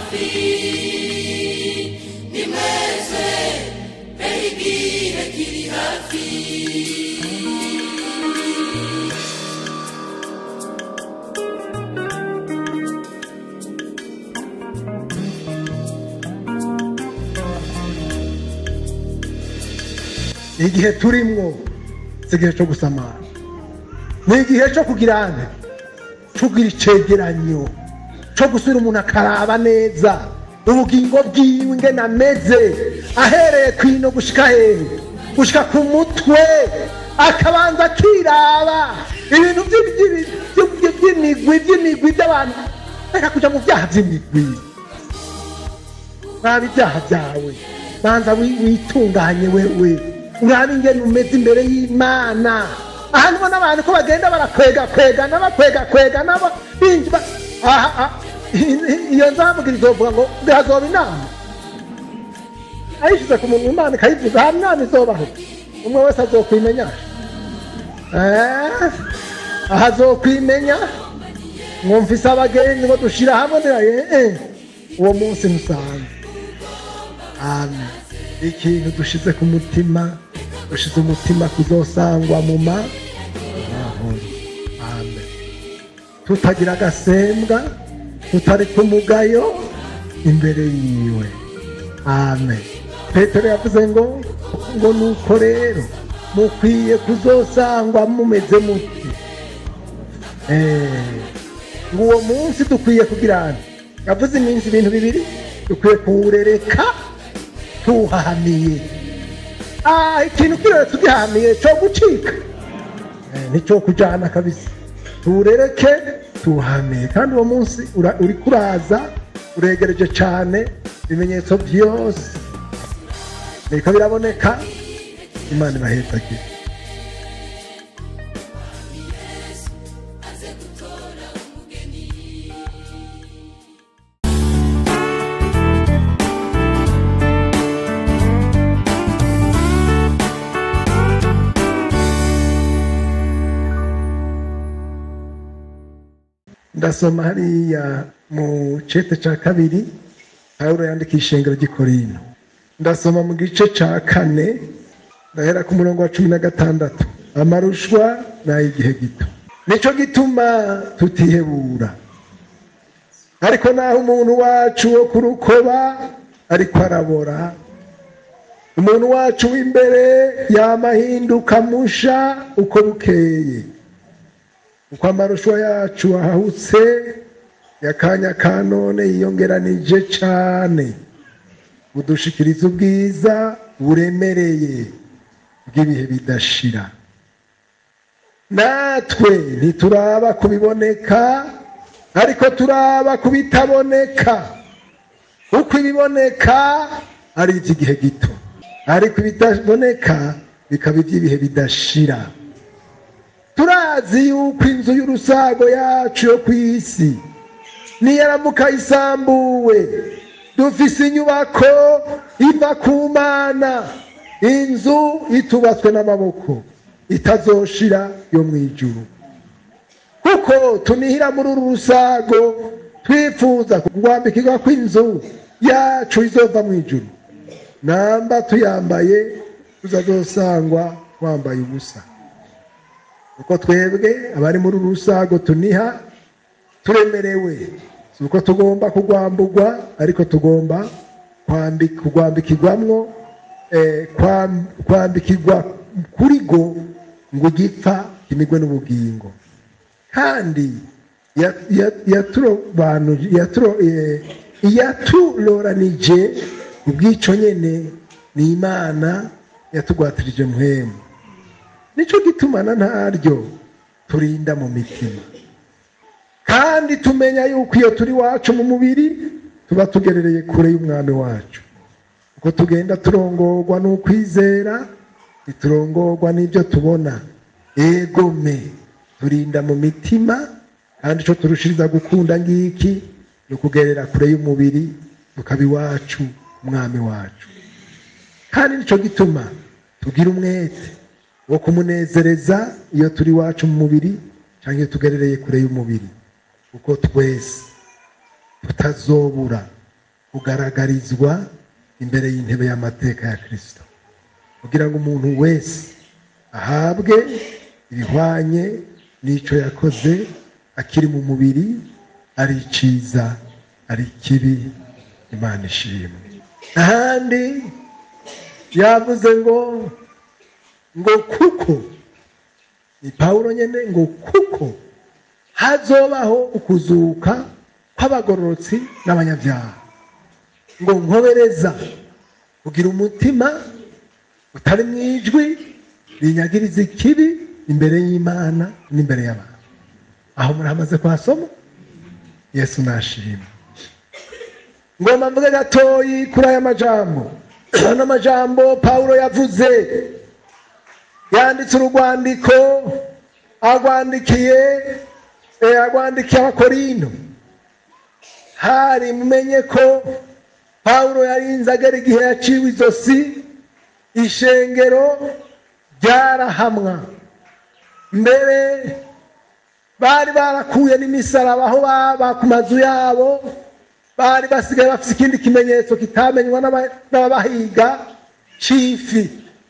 hafi ni mwese mbere igihe kiri hafi igihe turimwo si igihe cyo gusamara ni igihe cyo kugira nte cyo kugira icegeranyo cyo gusubira umuntu akaraba neza ubugingo bwiwe ingene ameze ahereye ku ino gushika hehe gushika ku mutwe akabanza akiraba ibintu by'i- by'i- by'i- by'i- by'imigwi by'imigwi by'abantu reka kuja mu byaha by'imigwi raba ibyaha byawe banza wi- witunganye wewe urabe ingene umeze imbere y'imana aha niho n'abantu ko bagenda barakwega kwegana bakwega kwegana ba- binjira aha aha, i- iyo nzamubwira izovuga ngo bihazoba inama ayishyize ku muntu imana ikayivuga aha mwana izobaho umwe wese azokwimenya Eh, aha azokwimenya mwumvise abagenzi ngo dushira hamwe ndiraye eh, uwo munsi musanze amen ikintu dushize ku mutima dushize umutima kuzosangwa mu ma mahoro amen tutagira agasembwa tutari ku mugayo imbere yiwe amen petero yavuze ngo ngo nuko rero mukwiye kuzosangwa mumeze muti Eh, ngo uwo munsi dukwiye kugira nti yavuze iminsi ibintu bibiri dukwiye kuwurereka tuwuhahamiye Ah, ikintu kirere tugihamiye cyo gucika Eh, nicyo kujyana kabisa tuwurereke tuwuhamiye kandi uwo munsi ura- uri kuraza uregereje cyane ibimenyetso byose biriko biraboneka imana ibahetagira ndasoma hariya mu cete cya kabiri pawulo yandika ishengero ry'ikorino ndasoma mu gice cya kane ndahera ku murongo wa cumi na gatandatu amarushwa ni ay'igihe gito nicyo gituma tutihebura ariko naho umuntu wacu wo ku rukoba ariko arabora umuntu wacu w'imbere yamahinduka musha uko bukeye uko amarushwa yacu ahahutse yakanya ka none yiyongeranije cyane budushikiriza ubwiza buremereye bw'ibihe bidashira natwe ntituraba ku biboneka ariko turaba ku bitaboneka kuko ibiboneka ari iby'igihe gito ariko ibitaboneka bikaba iby'ibihe bidashira turazi yuko inzu y'urusago yacu yo ku isi niyaramuka isambuwe dufise inyubako iva ku mana inzu itubatswe n'amaboko itazoshira yo mu ijuru kuko tunihira muri uru rusago twifuza kurwambikirwa kw'inzu yacu izova mu ijuru namba tuyambaye tuzazosangwa twambaye ubusa uko twebwe abari muri uru rusago tuniha turemerewe si uko tugomba kugwambugwa ariko tugomba kwambi- kugwambikirwamwo eh, kwam- kwambikirwa kuri go ngo igipfa kimigwe n'ubugingo kandi ya- ya- yaturobanuje- yaturo- eh, yaturoranije ubwico nyene ni imana yatugwatirije muhemu nicyo gitumana ntaryo turinda mu mitima kandi tumenya yuko iyo turi wacu mu mubiri tuba tugerereye kure y'umwami wacu uko tugenda turongorwa n'ukwizera ntiturongorwa n'ibyo tubona egome turinda mu mitima kandi icyo turushiriza gukunda ngiki ni ukugerera kure y'umubiri tukaba iwacu umwami wacu kandi nicyo gituma tugira umwete wo kumunezereza iyo turi iwacu mu mubiri cyangwa iyo tugerereye kure y'umubiri kuko twese tutazobura kugaragarizwa imbere y'intebe y'amateka ya kirisito kugira ngo umuntu wese ahabwe ibihwanye n'icyo yakoze akiri mu mubiri ari iciza ari ikibi imana ishimwe ahandi yavuze ngo ngo kuko ni pawulo nyine ngo kuko hazobaho ukuzuka kw'abagororotsi n'abanyabyaha ngo nkobereza kugira umutima utari mu ijwi rinyagiriza ikibi imbere y'imana n'imbere y'abantu aho muramaze kuhasoma yesu nashima ngomba mvuge gatoyi kuri aya majambo ano majambo pawulo yavuze yanditse urwandiko agwandikiye agwandikiye abakorino hari mumenye ko pawulo yarinze agera igihe yaciwe izosi ishengero ryarahamwa mbere bari barakuye n'imisaraba aho baba ku mazu yabo bari basigaye bafite ikindi kimenyetso kitamenywa n'ababahiga cifi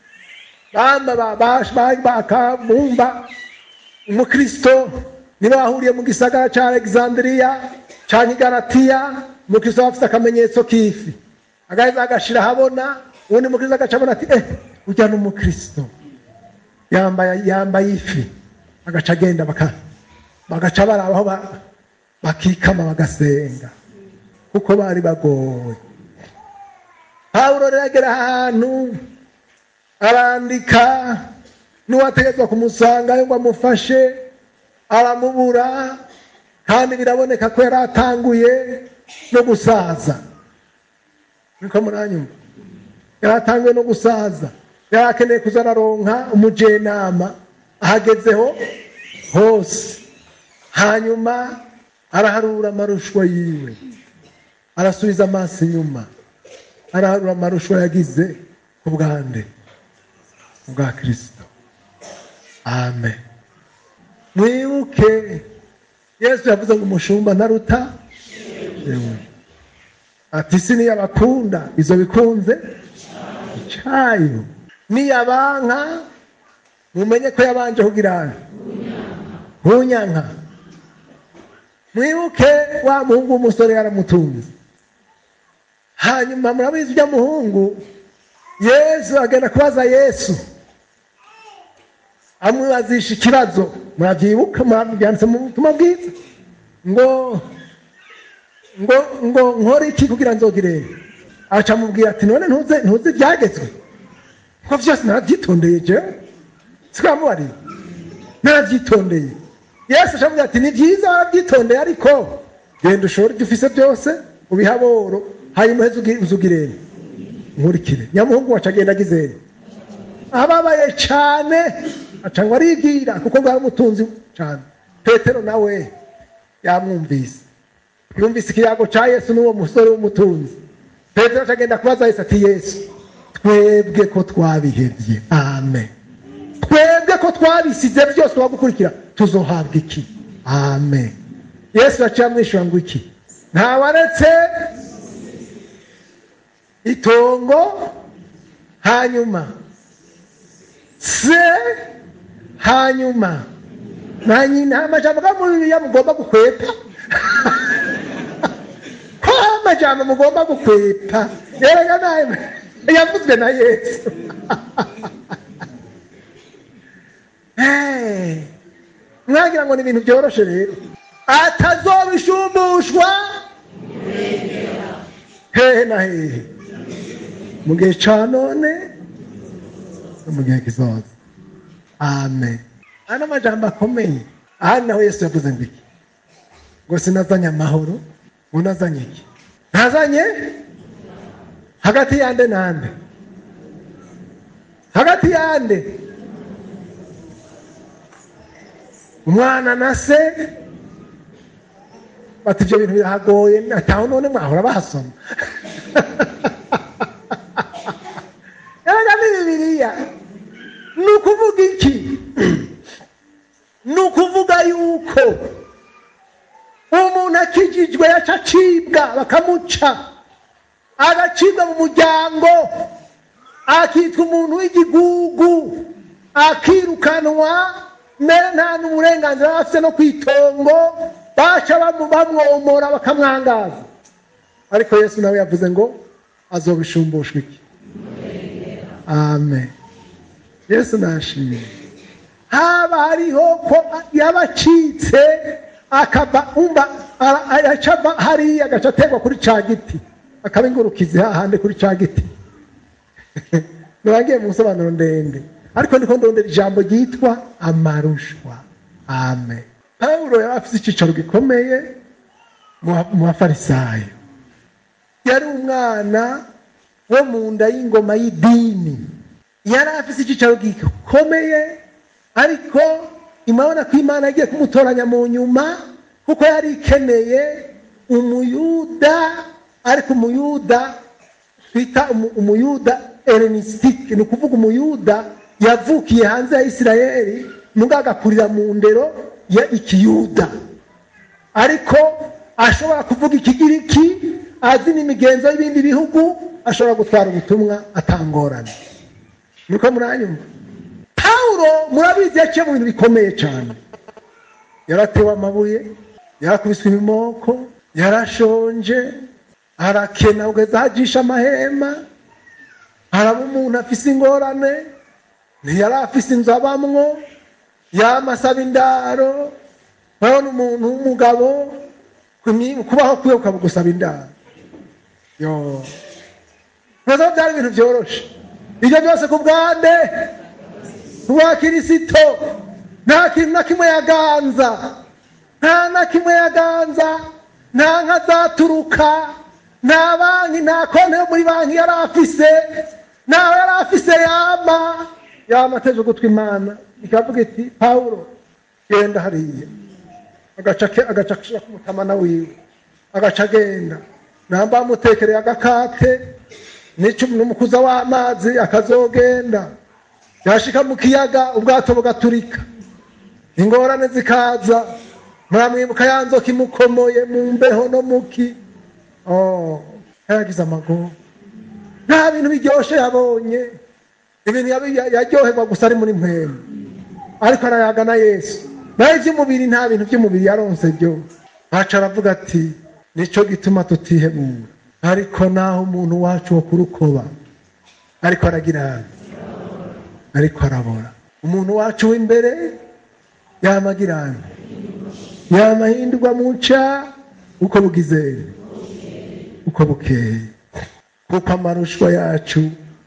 bakabumba umukristo niba wahuriye mu gisagara cya alexandria cyangwa igaratiya umukristo aba afite akamenyetso k'ifi agaheza agashira ahabona ubundi mukristo agaca abona ati eh ujya n'umukristo yambaye yambaye ifi agaca agenda bagaca barabaho bakikama bagasenga kuko bari bagoye pawulo rero agera ahantu arandika n'uwategetswe kumusangayo ngo amufashe aramubura kandi biraboneka ko yari atanguye no gusaza niko muranyumva yari atanguye no gusaza yari akeneye kuza araronka umujenama ahagezeho hose hanyuma araharura amarushwa yiwe arasubiza amaso inyuma araharura amarushwa yagize ku bwande bwa kirisito amen mwibuke yesu yavuze ngo umushumba ntaruta ati isi niyo abakunda izo bikunze icyayo niyabanka mumenye ko yabanje kugira nkunyanka mwibuke wa muhungu w'umusore yaramutunze hanyuma murabizi ujya muhungu yesu agenda kubaza yesu amwibazisha ikibazo murabyibuka murabyanditse mu butumwa bwiza ngo ngo ngo nkore iki kugira nzogire aca amubwira ati none ntuze ntuzi ibyagezwe ko byose narabyitondeye jewe sikamubariye narabyitondeye yesu aca ati ni byiza warabyitondeye ariko genda ushore ibyo ufise byose ubihaboro hanyuma uheze uzugirene nkurikire nyamuhungu wacu agenda agizeye ababaye cyane aca ngo aribwira kuko bwari umutunzi cyane petero nawe yamwumvise yumvise ikiyago cya yesu n'uwo musore w'umutunzi petero aca agenda kubaza yesu ati yesu twebwe ko twabihebye amen twebwe ko twabisize byose wagukurikira tuzohabwa iki amen yesu yaciye amwishyura ngo iki ntawaretse itongo hanyuma se hanyuma nta nyina amajambo ga muri bibiliya mugomba gukwepa ko amajambo mugomba gukwepa yerega nawe yavuzwe na yesu mwagira ngo ni ibintu byoroshe rero atazobishumbushwa hehe na hehe mu gihe cya none no mu gihe kizaza amen ano majambo akomeye aha naho yesu yavuze ngo iki ngo sinazanye amahoro ngo nazanye iki ntazanye hagati yande nande hagati yande umwana na se bati ibyo bintu birahagoye ataho none mwahora bahasoma ni bibiliya ni ukuvuga iki ni ukuvuga yuko umuntu akijijwe yaca acibwa bakamuca agacibwa mu muryango akitwa umuntu w'igigugu akirukanwa mbere nta n'uburenganzira yari afite no ku itongo baca bamu- bamwomora bakamwangaza ariko yesu nawe yavuze ngo azobishumbushwa iki amen yesu nashimye haba hariho ko yabacitse akava umva ara- agaca ava hariya agaca aterwa kuri ca giti akaba ingurukizi hahandi kuri ca giti ntibagiye mu nsobanuro ndende ariko ndiko ndondera ijambo ryitwa amarushwa amen pawulo yari afite icyicaro gikomeye mu ba- mu bafarisayo yari umwana wo mu nda y'ingoma y'idini yari afite icyicaro gikomeye ariko imabona ko imana yagiye kumutoranya mu nyuma kuko yari ikeneye umuyuda ariko umuyuda twita umu- umuyuda elenisitike ni ukuvuga umuyuda yavukiye hanze ya isirayeli mugabo agakurira mu ndero ya ikiyuda ariko ashobora kuvuga ikigiriki azi n'imigenzo y'ibindi bihugu ashobora gutwara ubutumwa atangorana niko muranyumva pawulo murabizi yaciye mu bintu bikomeye cyane yaratewe amabuye yarakubiswe ibimoko yarashonje arakena kugeza hajisha amahema haraba umuntu afise ingorane ntiyari afise inzu abamwo yama asaba indaro urabona umuntu w'umugabo kumi- kubaho kwiwe ukaba gusaba indaro yo ntabwo byari ibintu byoroshe ibyo byose ku bwande rwa kirisito nta kintu na kimwe yaganza nta na kimwe yaganza nta nka zaturuka nta banki nta konti yo muri banki yari afise ntawe yari afise yama yama ateze ugutwi imana ikavuga iti pawulo genda hariya agaca ke- agaca ashira ku mutamana wiwe agaca agenda namba bamutekereye agakate n'icu- n'umukuza w'amazi akazogenda yashika mu kiyaga ubwato bugaturika ingorane zikaza muramwibuka ya nzoka imukomoye mu mbeho no muki oh, yagize amaguru nta bintu biryoshe yabonye ibintu yabi- ya- yaryoherwa gusa ari muri mpemu ariko arayaga na yesu naho iby'umubiri nta bintu by'umubiri yaronse byo ntaco aravuga ati nico gituma tutihebura ariko naho umuntu wacu wo kurukoba ariko aragira hano ariko arabora umuntu wacu w'imbere yamagira hano yamahindurwa mu nca uko bugizeye uko bukeye kuko amarushwa yacu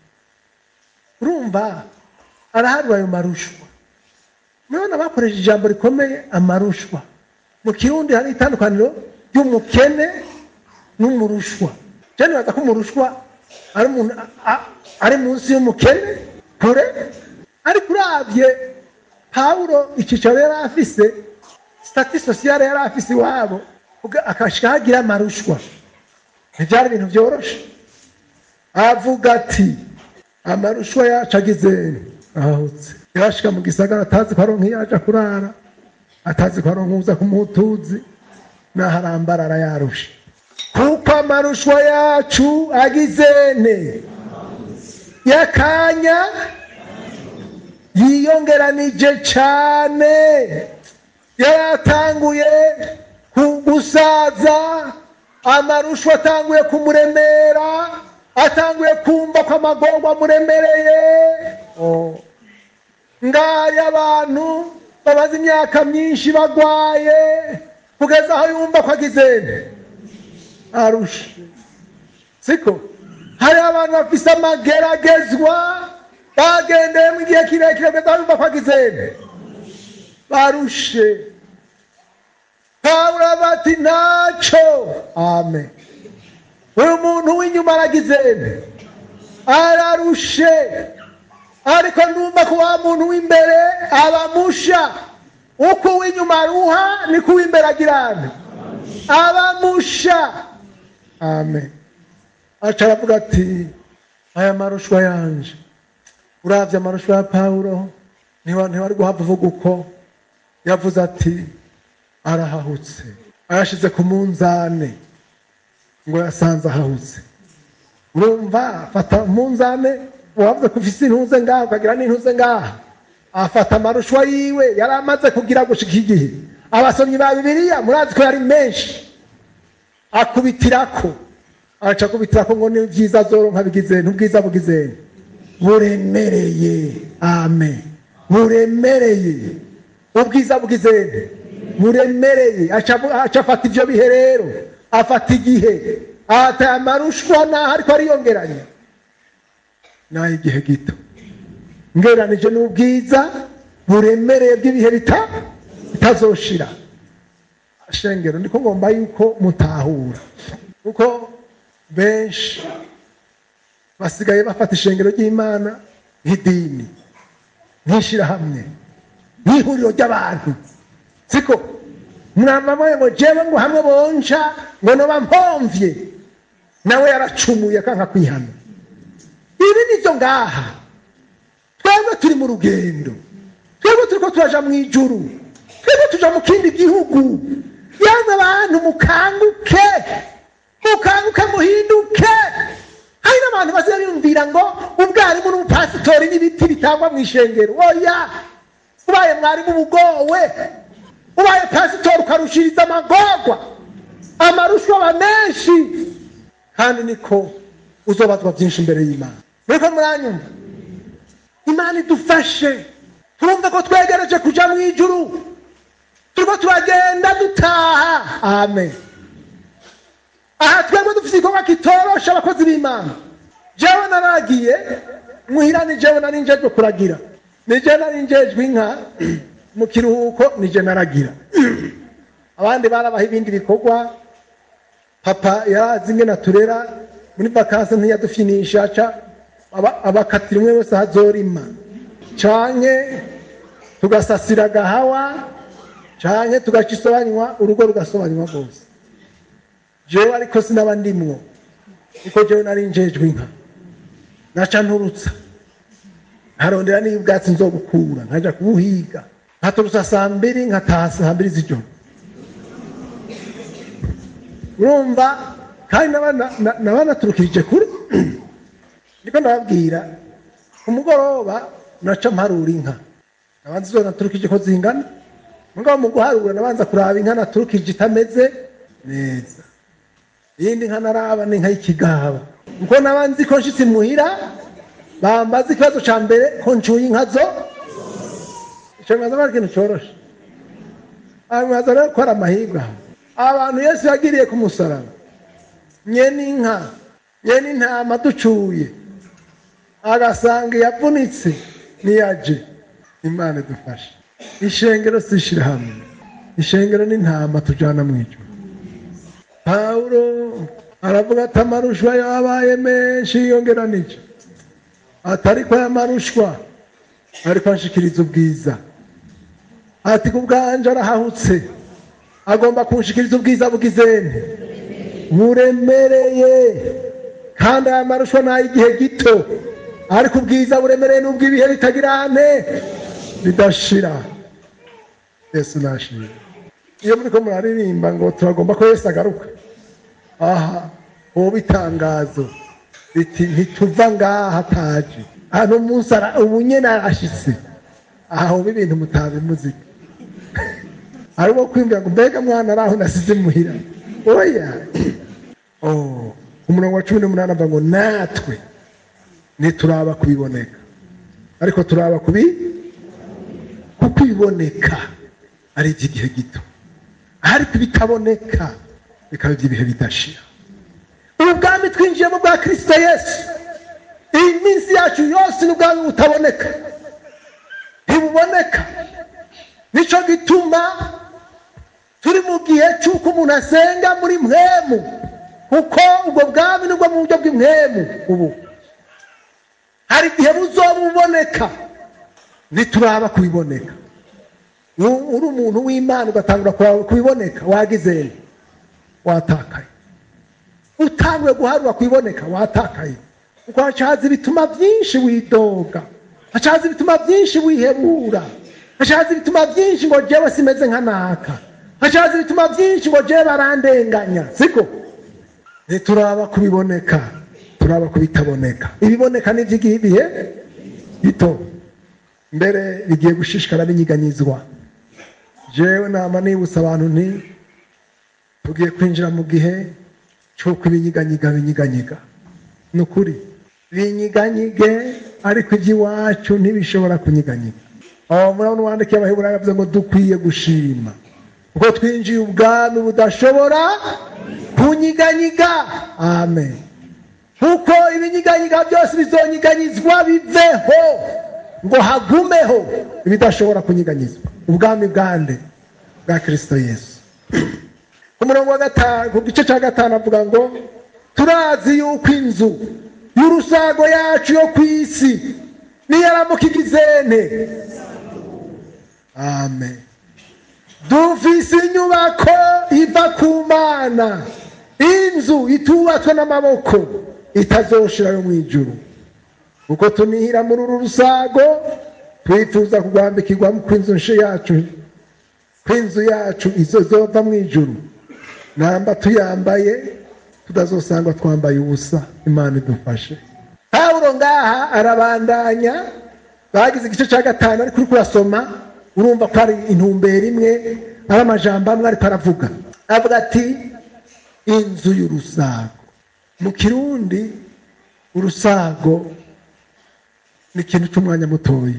urumva araharwa ayo marushwa murabona bakoresheje ijambo rikomeye amarushwa mu kirundi hari itandukaniro ry'umukene n'umurushwa cyane baza ko umurushwa ari umuntu a- a- ari munsi y'umukene kure ariko urabye pawulo icyicaro yari afise sitati sosiyale yari afise iwabo uga- akashika hagira amarushwa ntibyari ibintu byoroshe avuga ati amarushwa yacu agize ahutse yashika mu gisagara atazi ko aronka iyo aja kurara atazi ko aronka uza kumutuzi naho arambarara yarusha kuko amarushwa yacu agizene y'akanya yiyongeranije cyane yari atanguye ku- gusaza amarushwa atanguye kumuremera atanguye kumva ko amagorwa amuremereye Oh. ngaya abantu bamaze imyaka myinshi bagwaye kugeza aho yumva ko agizene arushe siko hari abantu bafise amageragezwa bagendeyemo igihe kirekire kugeza aho yumva ko agizene barushe pawulo bati ntaco amen uyu muntu w'inyuma aragizene ararushe ariko ndumva ko wa muntu w'imbere abamusha uko uw'inyuma aruha niko uw'imbere agirana abamusha amen aca aravuga ati aya marushwa yanje uravye amarushwa ya pawulo ntiwa- ntiwari guhava uvuga uko yavuze ati arahahutse ayashize ku munzane ngo yasanze ahahutse urumva fata umunzane wavuze ko ufise intuze ngaha ukagira n'intuze ngaha afata amarushwa yiwe yari amaze kugira gushika igihe abasomyi ba bibiliya murazi ko yari menshi akubitirako aca akubitirako ngo ni byiza zoronka bigizeni ubwiza bugizeni buremereye amen buremereye ubwiza bugizeni buremereye aca aca afata ivyo bihe rero afata igihe ahata amarushwa naho ariko ariyongeranya naho igihe gito ngeranije n'ubwiza buremereye bw'ibihe bita bitazoshira shengero ndiko ngomba yuko mutahura kuko benshi basigaye bafata ishengero ry'imana nk'idini nk'ishirahamwe nk'ihuriro ry'abantu siko mwamamaye ngo jewe ngo hamwe bonca ngo noba mpomvye nawe yaracumuye akanka kwihana ibi nivyo ngaha twebwe turi mu rugendo twebwe turiko turaja mu ijuru twebwe tuja mu kindi gihugu yamwe abantu mukanguke mukanguke muhinduke hari n'abantu baziba biyumvira ngo ubwarimu n'ubupasitori n'ibiti bitangwa mu ishengero oya ubaye mwarimu ubugowe ubaye pasitori ukarushiriza amagorwa amarushwa aba menshi kandi niko uzobazwa byinshi imbere y'imana muriko muranyumva imana idufashe turumve ko twegereje kuja mu ijuru turiko turagenda dutaha amen aha twebwe dufite igikorwa kitorosha abakozi b'imana jewe naragiye muhira ni jewe nari njejwe kuragira ni jewe nari njejwe inka mu kiruhuko ni je naragira abandi barabaha ibindi bikorwa papa yarazi ingene aturera muri vakansi ntiyadufinisha ca aba- abakatira umwe wese hazorima canke tugasasira agahawa canke tugaca isobanywa urugo rugasobanywa rwose jewe ariko sinaba ndimwo kuko jewe nari njejwe inka naca nturutsa nkarondera niyo ubwatsi nzobukura nkaja kubuhiga nkaturutsa saa mbiri nkataha saa mbiri z'ijoro urumva kandi naba- na- na- naba naturukirije kure niko ndababwira ku mugoroba naca mparura inka nabanza izo naturukije ko zingana mugabo mu guharura nabanza kuraba inka naturukije itameze neza iyindi nka naraba ni inka y'ikigaba kuko naba nzi ko nshitse muhira bambaza ikibazo ca mbere ko ncuye inka zo ico bimaze ari ikintu coroshe bimaze rero ko ari amahirwe aho abantu yesu yagiriye ku musaraba nyene inka nyene intama ducuye agasanga yavunitse niyaje imana idufashe ishengero si ishirahamwe ishengero n'intama tujana mu ijuru pawulo aravuga ati amarushwa yabaye menshi yongeranije atariko aya marushwa ariko anshikiriza ubwiza ati ku bwanje arahahutse agomba kunshikiriza ubwiza bw'izene buremereye kandi aya marushwa ni ay'igihe gito ariko ubwiza buremereye n'ubw'ibihe bitagira ane bidashira yesu nashimye iyo muriko muraririmba ngo turagomba ko yesu agaruka aha wowe itangazo riti ntituva ngaha ataje hano umunsi ara- ubu nyene arashitse aha ubu ibintu mutabimuzi arimo kwimbira ngo mbega mwana araho nasize muhira oya oh umurongo wa cumi n'umunani avuga ngo natwe ntituraba kubiboneka ariko turaba kubi kukwiboneka ari iby'igihe gito ariko ibitaboneka bikaba iby'ibihe bidashira ubu bwami twinjiyemo bwa kirisito yesu iyi minsi yacu yose ni ubwami butaboneka ntibuboneka nicyo gituma turi mu gihe cy'uko umuntu asenga muri mwemu kuko ubwo bwami nibwo mu buryo bw'imwemu ubu hari igihe buzoba buboneka ntituraba kubiboneka U- uri umuntu w'imana ugatangura kuraba kubiboneka wagizeye watakaye utanguye guharura kubiboneka watakaye kuko hacaza ibituma byinshi widoga hacaza ibituma byinshi wihebura hacaza ibituma byinshi ngo jewe simeze nka naka hacaza ibituma byinshi ngo jewe barandenganya siko ntituraba kubiboneka turaba turaba ku bitaboneka ibiboneka ni iby'igihe ibihe bito mbere bigiye gushishikara binyiganyizwa jewe nama nibutsa abantu nti tugiye kwinjira mu gihe cy'uko ibinyiganyiga binyiganyiga ni ukuri binyiganyige ariko iby'iwacu ntibishobora kunyiganyiga aho murabona uwandikiye abaheburayo yavuze ngo dukwiye gushima kuko twinjiye ubwami budashobora kunyiganyiga amen kuko ibinyiganyiga byose bizonyiganyizwa biveho ngo hagumeho ibidashobora kunyiganyizwa ubwami bwande bwa kirisito yesu ku murongo wa gatanu ku gice cya gatanu avuga ngo turazi yuko inzu y'urusago yacu yo ku isi niyaramuka igizene amen dufise inyubako iva ku mana inzu itubatswe n'amaboko itazoshira yo mu ijuru kuko tunihira muri uru rusago twifuza kugwambikirwa kw'inzu nshe yacu kw'inzu yacu izo zova mu ijuru namba tuyambaye tutazosanga twambaye ubusa imana idufashe pawulo ngaha arabandanya bagize igice cya gatanu ariko uri kurasoma urumva ko ari intumbero imwe ari amajambo amwe ariko aravuga avuga ati inzu y'urusago mu kirundi urusago ni ikintu cy'umwanya mutoya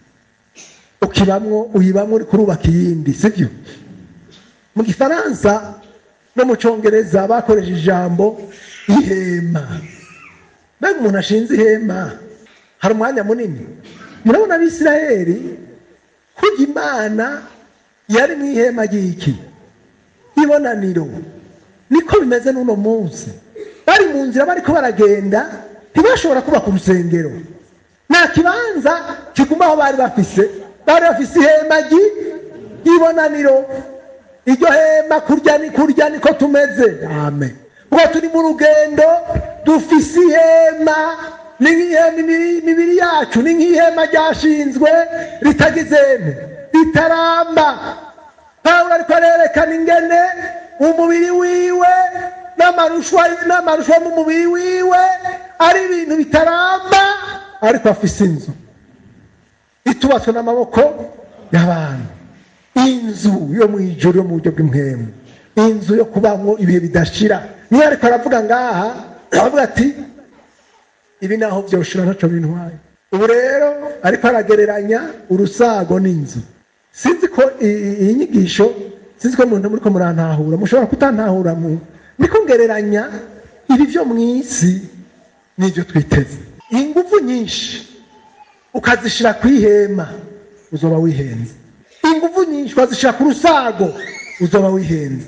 ukibamwo uyibamwo uri kurubaka iyindi sibyo mu gifaransa no mu cyongereza bakoresheje ijambo ihema mbega umuntu ashinze ihema hari umwanya munini murabona abisirayeli kurya imana yari mu ihema ry'iki ibonaniro niko bimeze n'uno munsi bari mu nzira bariko baragenda ntibashobora kubaka urusengero nta kibanza kiguma aho bari bafise bari bafise ihema ry'ibonaniro iryo hema kurya ni kurya niko tumeze amen ubwo turi mu rugendo dufise ihema ni nk'ihema imibiri yacu ni nk'ihema ryashinzwe ritagizene ritaramba pawulo ariko arerekana ingene umubiri wiwe n'amarushwa n'amarushwa mu mubiri wiwe ari ibintu bitaramba ariko afise inzu itubatswe n'amaboko y'abantu inzu yo mu ijoro yo mu buryo bw'impemu inzu yo kubamwo ibihe bidashira niyo ariko aravuga ngaha aravuga ati ibi naho byoshira ntaco bintwaye ubu rero ariko aragereranya urusago n'inzu sinzi ko iyi nyigisho sinzi ko muntu muriko murantahura mushobora kutantahura mu niko ngereranya ibi byo mu isi n'ibyo twiteze ingufu nyinshi ukazishira ku ihema uzoba wihenze ingufu nyinshi ukazishira ku rusago uzoba wihenze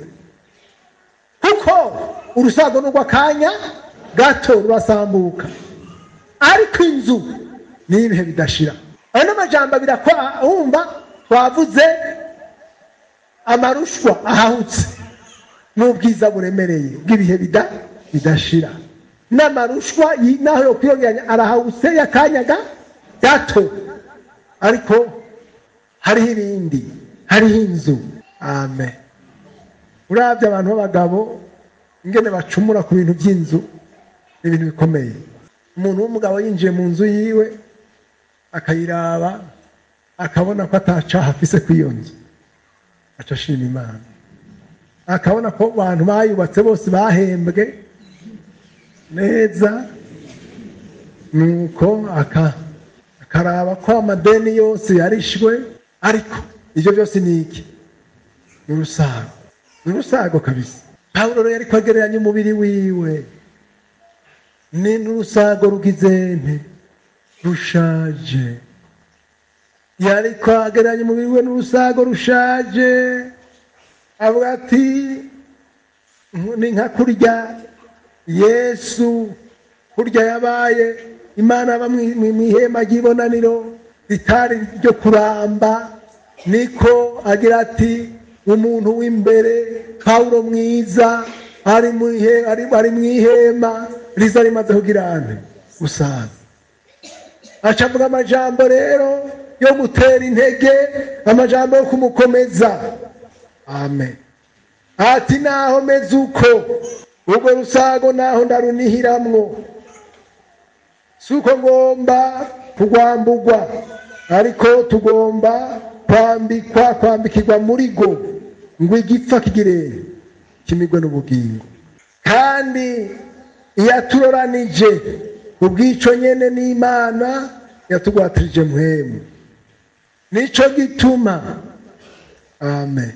kuko urusago n'urwo akanya gato rurasambuka ariko inzu ni ibihe bidashira ayo n'amajambo abiri wumva twavuze amarushwa ahahutse n'ubwiza buremereye bw'ibihe bidashira n'amarushwa naho yo kwiyongeranya arahawuse y'akanyaga gato ariko hariho ibindi hariho inzu amen urabye abantu b'abagabo ingene bacumura ku bintu by'inzu ni ibintu bikomeye umuntu w'umugabo yinjiye mu nzu yiwe akayiraba akabona ko atacaha afise ku iyo nzu aca ashima imana akabona ko abantu bayubatse bose bahembwe neza nuko akaraba ko amadeni yose yarishwe ariko ibyo byose ni iki ni urusago ni urusago kabisa pawulo rero yari kwegeranya umubiri wiwe ni n'urusago rugizente rushaje yari kwageranya umubiri we n'urusago rushaje avuga ati ni nka kurya yesu kurya yabaye imana aba mu ihema ry'ibonaniro ritari ryo kuramba niko agira ati umuntu w'imbere pawulo mwiza ari mu ihema riza rimaze kugira ane gusaza aca avuga amajambo rero yo gutera intege amajambo yo kumukomeza amen ati naho meze uko urwo rusago naho ndarunihiramwo si uko ngomba kugwambugwa ariko tugomba kwambikwa kwambikirwa muri go ngo igipfa kigire kimigwe n'ubugingo kandi iyaturoranije ubwico nyene n'imana yatugwatirije muhemu nico gituma amen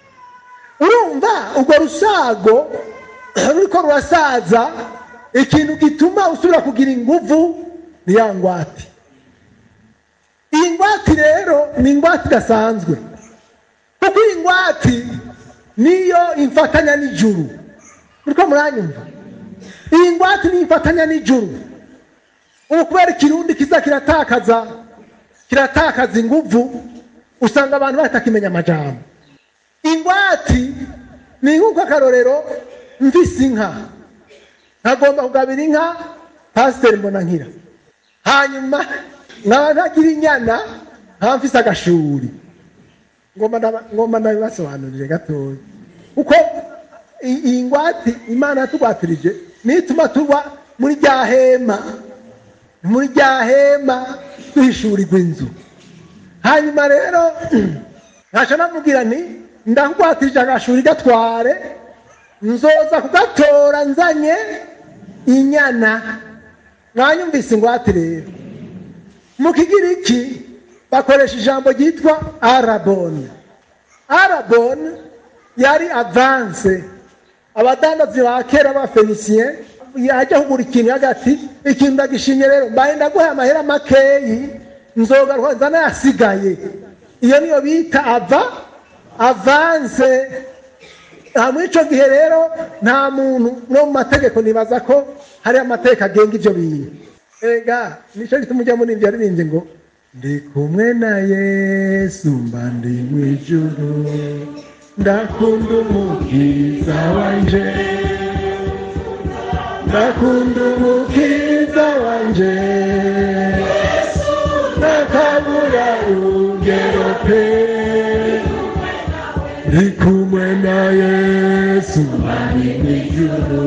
urumva urwo rusago ruriko rurasaza ikintu gituma usubira kugira inguvu ni ya ngwate iyi ngwate rero ni ingwate idasanzwe kuko iyi ngwate niyo imfatanya n'ijuru muriko muranyumva iyi ngwate niyo imfatanya n'ijuru ubu kubera ikirundi kiza kiratakaza kiratakaza inguvu usanga abantu batakimenya amajambo ingwati ni nk'uko akarorero mvise inka nkagomba kugabira inka pasiteri mbona nkira hanyuma nkaba ntagira inyana nkaba mfise agashuri ngomba ndaba- ngomba ndabibasobanurire gatoya kuko i- iyi ngwati imana yatugwatirije niyo ituma tuba muri rya hema muri rya hema duhishurirwa inzu hanyuma rero ntaca namubwira nti ndakugwatirije agashuri gatware nzoza kugatora nzanye inyana mwanyumvise ingwate rero mu kigiriki bakoresha ijambo ryitwa araboni araboni yari avanse abadandazi ba kera b'abafenisiye yajya kugura ikintu hagati ikintu ndagishimye rero mbaye ndaguhaye amahera makeyi nzogaruka nza nayasigaye iyo niyo bita ava avanse muri icyo gihe rero nta muntu no mu mategeko nibaza ko hari amategeko agenga ibyo bintu ega nicyo gituma ujya muri ibyo yaririmbye ngo ndi kumwe na yesu mba ndi mu ijuru ndakunda umukiza wanje ndakunda umukiza wanje nakabura urugero pe ndi kumwe na yesu mba ndi mu ijuru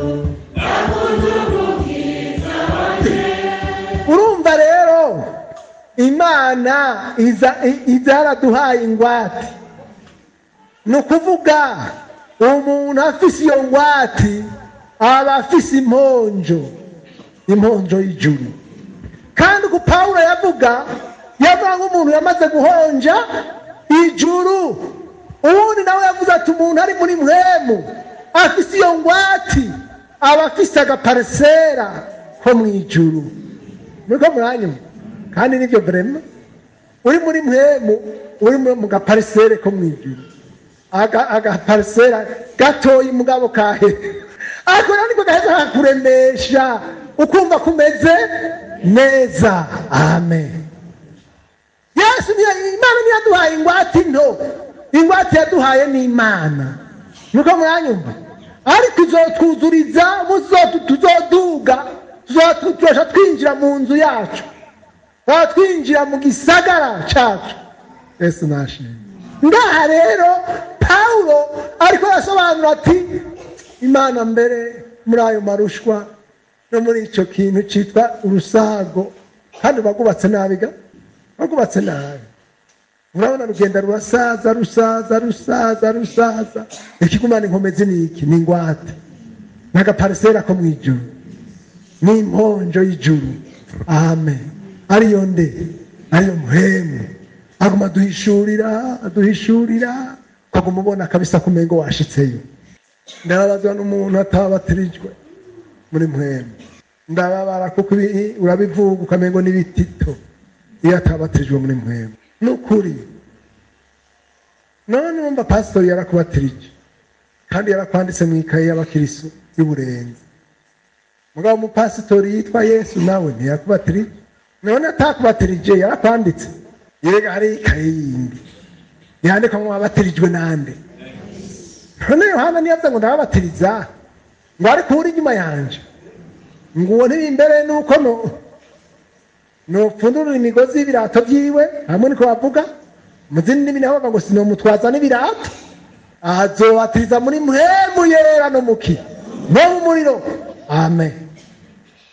urumva rero imana iza iza yaraduhaye ingwate ni ukuvuga umuntu afise iyo ngwate aba afise imponjo imponjo y'ijuru kandi uku pawulo yavuga yavuga nk'umuntu yamaze guhonja ijuru ubundi nawe yavuze ati umuntu ari muri mwemu afise iyo ngwate aba afise agaparisera ko mu ijuru muriko muranyuma kandi nibyo vrema uri muri mwemu uri mu mu gaparisere ko mu ijuru Aga- agaparisera gatoyi mugabo kahe ariko rero niko gaheza kakuremesha ukumva kumeze neza amen yesu niyo imana niyo yaduhaye ingwate nto ingwate yaduhaye ni imana nuko muranyumva ariko izotwuzuriza muzotu tuzoduga tuzotujosha twinjira mu nzu yacu twaba twinjira mu gisagara cacu yesu nashimye ngaha rero pawulo ariko arasobanura ati imana mbere muri ayo marushwa no muri icyo kintu cyitwa urusago kandi bagubatse nabi ga bagubatse nabi urabona rugenda rurasaza rusaza rusaza rusaza ikigumana inkomezi ni iki ni ingwate n'agaparisera ko mu ijuru n'imponjo y'ijuru amen ariyo nde ariyo muhemu aguma aduhishurira aduhishurira ukaguma ubona kabisa kumengo washitseyo ndababazwa n'umuntu atabatirijwe muri muhemu ndababara kuko ibi- urabivuga ukamengo n'ibitito iyo atabatirijwe muri muhemu ni ukuri none wumva pasitori yarakubatirije kandi yarakwanditse mu ikaye y'abakirisu y'uburenzi mugabo umupasitori yitwa yesu nawe ntiyakubatirije none atakubatirije yarakwanditse yerega hari ikaye yindi yandikwa ngo wabatirijwe nande none yohana niyavuze ngo ndababatiriza ngo ariko uri inyuma yanje ngo uwo ntiri imbere nuko no nopfundurira imigozi y'ibirato byiwe hamwe niko bavuga mu zindi ndimi naho bavuga ngo sinomutwaza n'ibirato azobatiriza muri muhemu yera no muki no mu muriro amen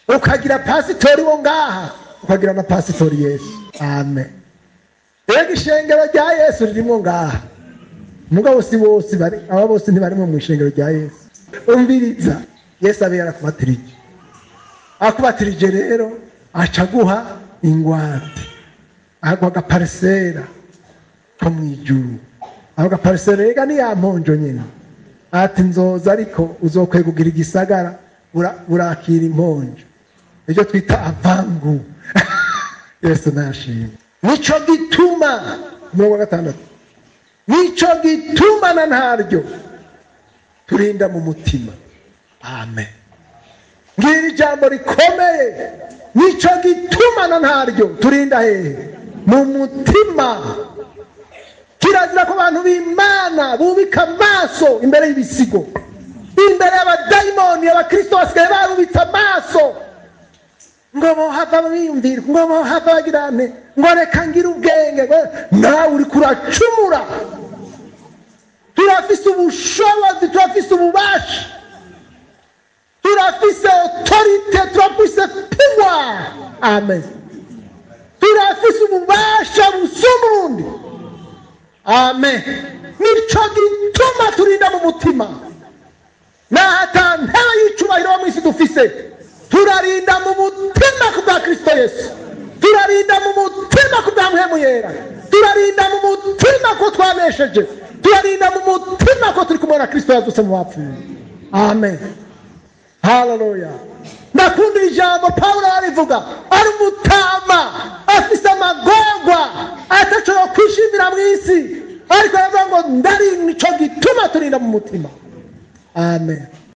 ukagira pasitori wo ngaha ukagira na pasitori yesu amen rero ishengero rya yesu ririmo ngaha mugabo si bose bari aba bose ntibarimo mu ishengero rya yesu umviriza yesu abe yarakubatirije akubatirije rero aca aguha ingwate aguha agaparisera ko mu ijuru ako gaparisera rega ni ya mponjo nyine ati nzoza ariko uzokwiye kugira igisagara ura- urakira imponjo nicyo twita avangu yesu nashimye nico gituma umurongo wa gatandatu nico gituma na ntaryo turinda mu mutima amen ngiri ijambo rikomeye nico gituma na ntaryo turinda hehe mu mutima kirazira ko abantu b'imana bubika amaso imbere y'ibisigo imbere y'abadayimoni abakristo basigaye barubitse amaso ngo bohava biyumvira ngo bohava bagira nte ngo reka ngire ubwenge ngo nawe uri kuracumura turafise ubushobozi turafise ububasha turafise otorite turafise puwa amen turafise ububasha busumba ubundi amen nico gituma turinda mu mutima naho ata ntebe y'icubahiro wo mu isi dufise turarinda mu mutima ku bwa kristo yesu turarinda mu mutima ku bwa mpemu yera turarinda mu mutima ko twanesheje turarinda mu mutima ko turi kumwe na kristo yazutse mu bapfuye amen haleluya ndakundira ijambo pawulo arivuga ari umutama afise amagorwa atashobora kwishimira mu isi ariko aravuga ngo ndari nico gituma turinda mu mutima amen